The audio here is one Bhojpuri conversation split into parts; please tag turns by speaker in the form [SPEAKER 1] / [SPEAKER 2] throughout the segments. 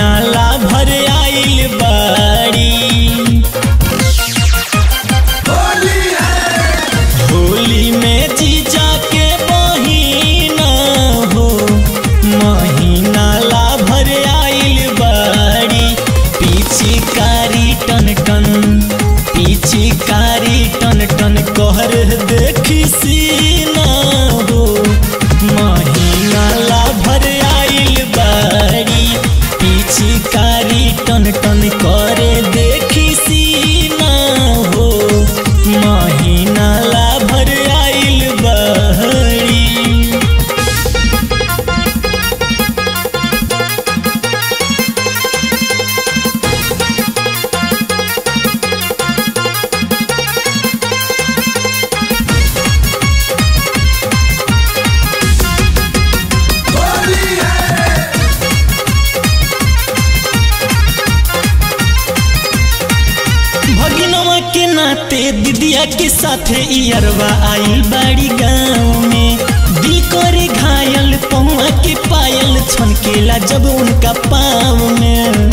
[SPEAKER 1] महीना ला भर आइल बाड़ी होली में जीजा के बहिना हो महीना ला भर आइल बाड़ी पीछे कारी टन टन पीछे कारी टन टन कहर देखी सीना हो महीना ला भर आइल बाड़ी पीछे कारी टन टन करे देखी सीना हो महीना ला भर आइल बाड़ी भगिनवा के नाते दीदिया के साथे इयरवा आइल बाड़ी गाँव में दिल करे घायल पहुआ के पायल छनकेला जब उनका पाँव में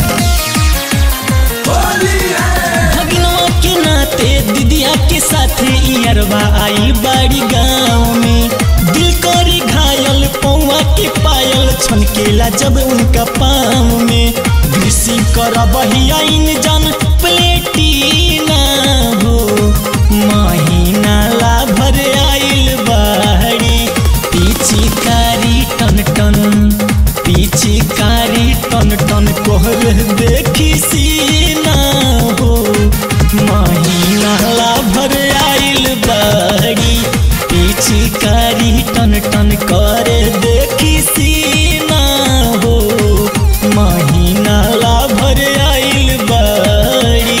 [SPEAKER 1] भगिनवा के नाते दीदिया के साथे इयरवा आइल बाड़ी गाँव में दिल करे घायल पौआ के पायल छनकेला जब उनका पाँव में ग्रीसी कर बहिया इन जन प्लेटीना हो महीना ला भर आइल बाड़ी पीछे कारी टन टन पीछे कारी टन टन कोहर देखी सीना हो महीना ला भर आइल बाड़ी पीछे कारी टन टन करे देखी सीना हो महीना ला भर आइल बाड़ी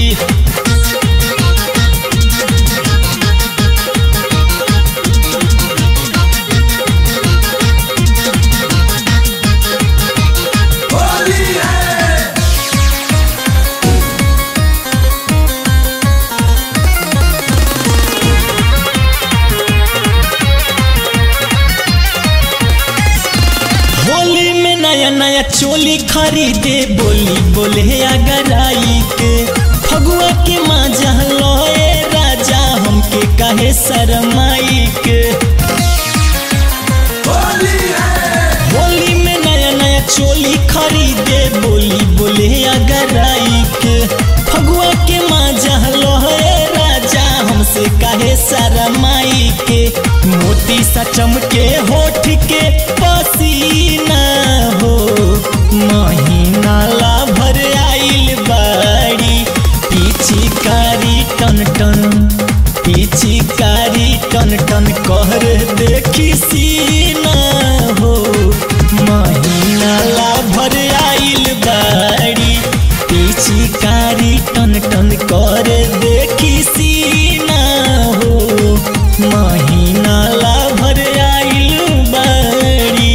[SPEAKER 1] होली में नया नया चोली खरीदे बोली बोले अगर आई के फगुआ के माजा लोए राजा हमके कहे शरमाई के होली में नया नया चोली खरीदे बोली बोले अगर आई के फगुआ के माजा लोए राजा हमसे कहे शरमाई के मोती सा चमके होठ के पसीना हो महीना ला भर आइल बाड़ी पीछे कारी टन टन पीछे कारी टन टन कहर देखी सीना हो महीना ला भर आइल बाड़ी पीछे कारी टन टन कर देखी सीना हो महीना ला भर आइल बाड़ी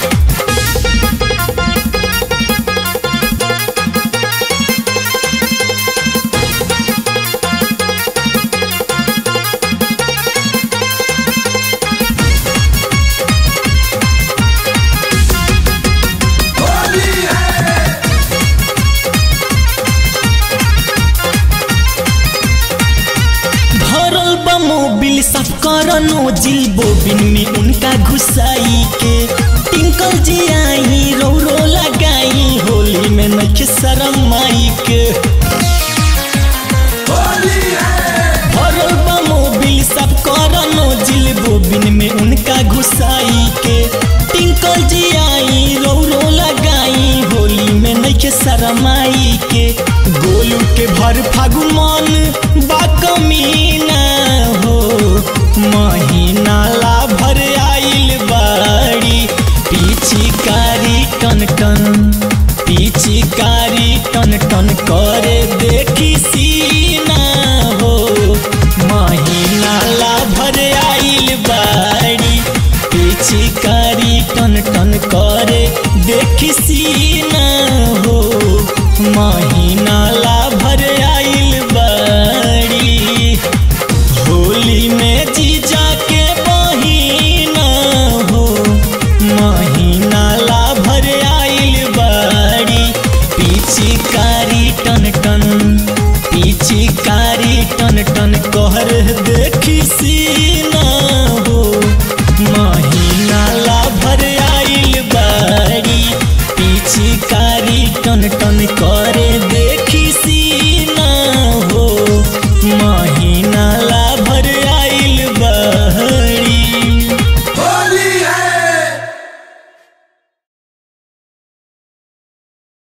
[SPEAKER 1] भरल बा मोबिल सब करनो जिल बोबिन में उनका घुसाई के टिंकल जी आई रो रो लगाई होली में नख शरम माई के भरल बा मोबिल सब करनो जिल बोबिन में उनका घुसाई के टिंकल जी आई रो रो लगाई होली में नख शरमाई के गोलू के भर फागुमान बा कमीना हो महीना ला भर आइल बाड़ी पीछे कारी टन टन पीछे कारी टन टन करे देखी सीना हो महीना ला भर आइल बाड़ी पीछे कारी टन टन करे देखी सीना हो महीना ला भर आइल बाड़ी होली में जीजा के बहिना हो महीना ला भर आइल बाड़ी गाड़ी टन टन कर